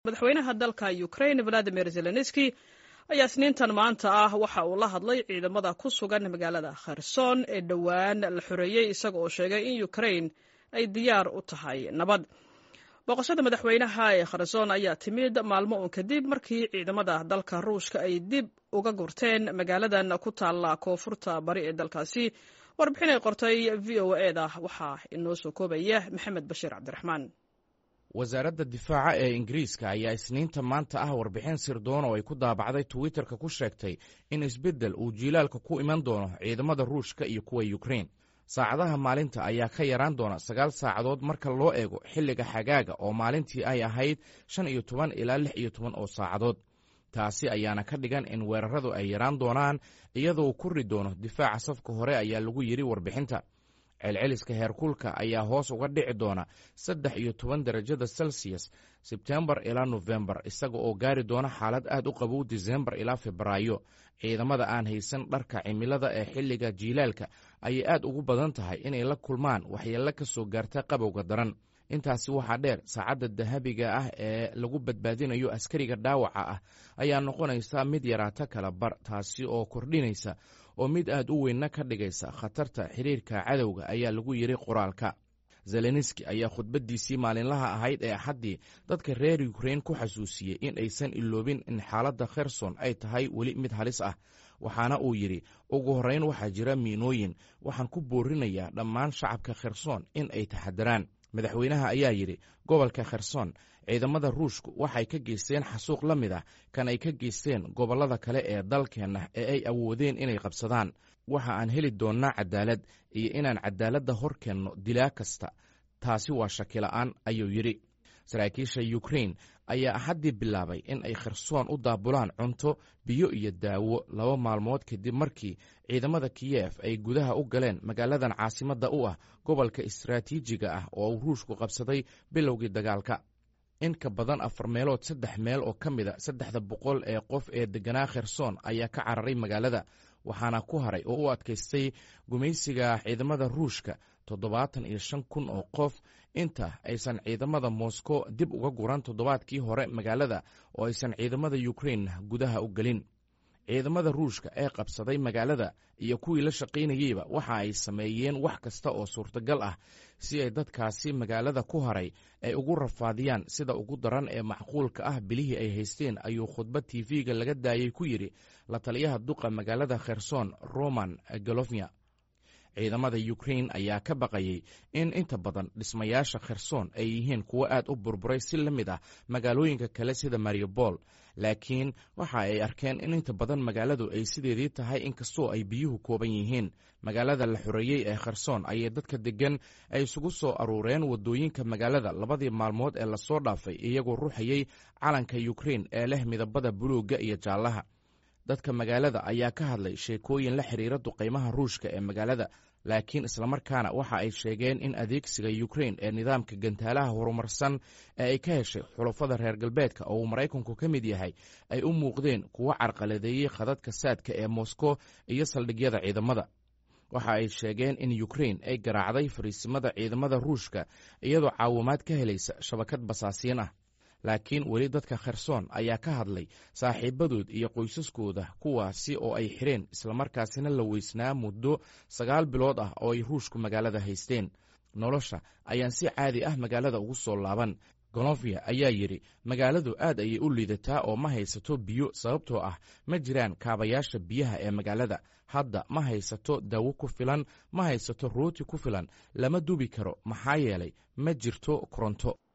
madaxweynaha dalka ukraine valadimir zelenski ayaa isniintan maanta ah waxa uu la hadlay ciidamada ku sugan magaalada kherson ee dhowaan la xoreeyey isaga oo sheegay in ukraine ay diyaar u tahay nabad booqashada madaxweynaha ee kherson ayaa timid maalmo uun kadib markii ciidamada dalka ruushka ay dib uga gurteen magaaladan ku taalla koonfurta bari ee dalkaasi warbixin ay qortay v o e da waxaa inoo soo koobaya maxamed bashiir cabdiraxmaan wasaaradda difaaca ee ingiriiska ayaa isniinta maanta ah warbixin sirdoon oo ay ku daabacday twitterka ku sheegtay in isbeddel uu jiilaalka ku iman doono ciidamada ruushka iyo kuwa yukrain saacadaha maalinta ayaa ka yaraan doona sagaal saacadood marka loo eego xilliga xagaaga oo maalintii ay ahayd shan iyo toban ilaa lix iyo toban oo saacadood taasi ayaana ka dhigan in weeraradu ay yaraan doonaan iyadoo kori doono difaaca safka hore ayaa lagu yidhi warbixinta celceliska heerkulka ayaa hoos uga dhici doona saddex iyo toban derajada celsius sebtembar ilaa nofembar isaga oo gaari doona xaalad aad u qabow disembar ilaa febraayo ciidamada aan haysan dharka cimilada ee xilliga jiilaalka ayay aad ugu badan tahay inay la kulmaan waxyeello ka soo gaarta qabowga daran intaasi waxaa dheer saacadda dahabiga ah ee lagu badbaadinayo askariga dhaawaca ah ayaa noqonaysa mid yaraata kala bar taasi oo kordhinaysa oo mid aad u weynna ka dhigaysa khatarta xiriirka cadowga ayaa lagu yidhi qoraalka zelenski ayaa khudbaddiisii maalinlaha ahayd ee axaddii dadka reer yukrain ku xasuusiyey in aysan iloobin in xaaladda kherson ay tahay weli mid halis ah waxaana uu yidhi ugu horrayn waxaa jira miinooyin waxaan ku boorinayaa dhammaan shacabka kherson in ay taxadaraan madaxweynaha ayaa yidhi gobolka kherson ciidamada ruushku waxay ka geysteen xasuuq la mid ah kan ay ka geysteen gobollada kale ee dalkeenna ee ay awoodeen inay qabsadaan waxa aan heli doonnaa cadaalad iyo inaan cadaaladda hor keenno dilaa kasta taasi waa shakila'aan ayuu yidhi saraakiisha yukrain ayaa axaddii bilaabay in ay khersoon u daabulaan cunto biyo iyo daawo laba maalmood kadib markii ciidamada kiyef ay gudaha u galeen magaaladan caasimadda u ah gobolka istaraatiijiga ah oo uu ruushku qabsaday bilowgii dagaalka in ka badan afar meelood saddex meel oo ka mida saddexda boqol ee qof ee degganaa kherson ayaa ka cararay magaalada waxaana ku haray oo u adkaystay gumaysiga ciidamada ruushka toddobaatan iyo shan kun oo qof inta aysan ciidamada moscow dib uga guran toddobaadkii hore magaalada oo aysan ciidamada yukrain gudaha u gelin ciidamada ruushka ee qabsaday magaalada iyo kuwii la shaqaynayeyba waxa ay sameeyeen wax kasta oo suurtagal ah si ay dadkaasi magaalada ku haray ay ugu rafaadiyaan sida ugu daran ee macquulka ah bilihii ay haysteen ayuu khudbad tv-ga laga daayey ku yidhi la taliyaha duqa magaalada kherson roman golofnya ciidamada yukrain ayaa ka baqayey in inta badan dhismayaasha kherson ay yihiin kuwo aad u burburay si la mid ah magaalooyinka kale sida mariupol laakiin waxa ay arkeen in inta badan magaaladu ay sideedii tahay inkastoo ay biyuhu kooban yihiin magaalada la xoreeyey ee kherson ayay dadka deggan ay isugu soo aruureen waddooyinka magaalada labadii maalmood ee lasoo dhaafay iyagoo ruuxayey calanka yukrain ee leh midabada buluugga iyo jaallaha dadka magaalada ayaa ka hadlay sheekooyin la xiriira duqaymaha ruushka ee magaalada laakiin islamarkaana waxa ay sheegeen in adeegsiga yukrain ee nidaamka gantaalaha horumarsan ee ay ka heshay xulafada reer galbeedka oo uu maraykanku ka mid yahay ay u muuqdeen kuwo carqaladeeyey khadadka saadka ee moskow iyo saldhigyada ciidamada waxa ay sheegeen in yukrain ay garaacday fariisimada ciidamada ruushka iyadoo caawimaad ka helaysa shabakad basaasiin ah laakiin weli dadka kherson ayaa ka hadlay saaxiibadood iyo qoysaskooda kuwaasi oo ay xireen islamarkaasina la weysnaa muddo sagaal bilood ah oo ay ruushku magaalada haysteen nolosha ayaan si caadi ah magaalada ugu soo laaban golofya ayaa yidhi magaaladu aad ayay u liidataa oo ma haysato biyo sababtoo ah ma jiraan kaabayaasha biyaha ee magaalada hadda ma haysato dawo ku filan ma haysato rooti ku filan lama dubi karo maxaa yeelay ma jirto koronto